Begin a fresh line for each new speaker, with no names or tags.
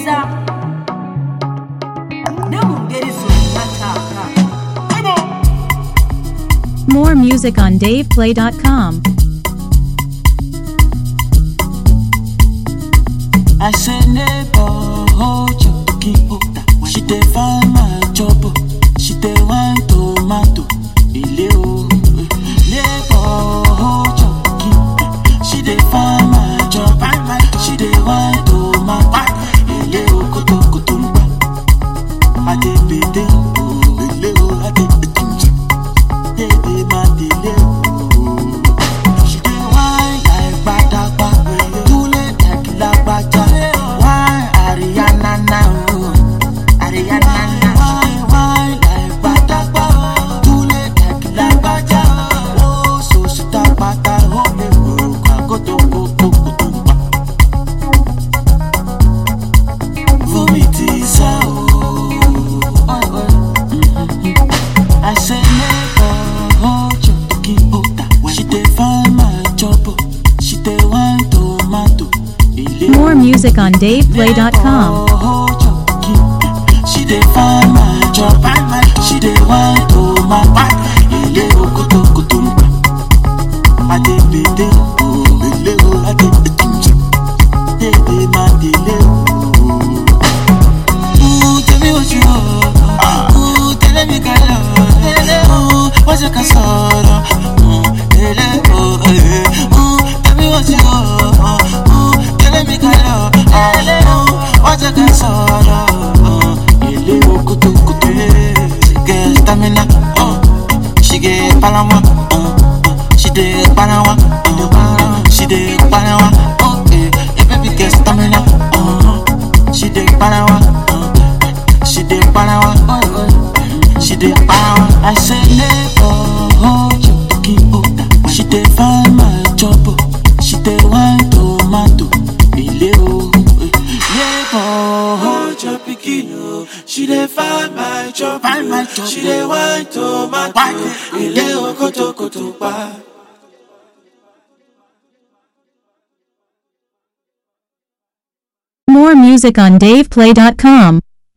Eliza. Namu geri sunataka.
More music on DavePlay.com.
I say neighbor, hold your cookie order. She dey find my job, oh. she dey wine tomato. Ile o, neighbor, hold your cookie. She dey find my job, she dey wine tomato. Ile o, koto koto ngba. Ade bede o, ile o, ade etunji. Dede ma dele o. She dey whine like gbadagba, kule like lagbaja. Whine Ariana na o, Ariana na. She dey whine like gbadagba, kule like lagbaja. Oh, so she ta pata, oh me o, kagoto koko koto pa. Vomitiza o, oi oi. I say neighbor, hold your cookie order. She dey find my job, oh. she dey wine tomato. Ile
More music on DavePlay.com.
Neighbor, hold your cookie. She dey find my job, she dey wine tomato. Ile okoto koto ngba. Ade bede o, ile o, ade etunji. Dede ma dele o. Ooh, tell me what you want. Ooh, tell me color. Ooh, what's your casara? Ooh, tell oh, eh. Ooh, tell me what you want. Ooh, tell me color. Ooh, what's your casara? Ooh, ele o kutu kutu. She get stamina. Uh, she get palawa. Uh, she dey palawa. Uh, she dey palawa. Oh, eh, eh, baby get stamina. Uh, she dey palawa. Uh, she dey palawa. Oh, oh. She dey palawa. I say neighbor, hold your cookie order. She dey find my job. oh. She dey wine tomato. Ile o. eh. Neighbor, hold your pikin o. She dey find my job. Find my job. She dey wine tomato. Ile o koto koto pa.
More music on DavePlay.com.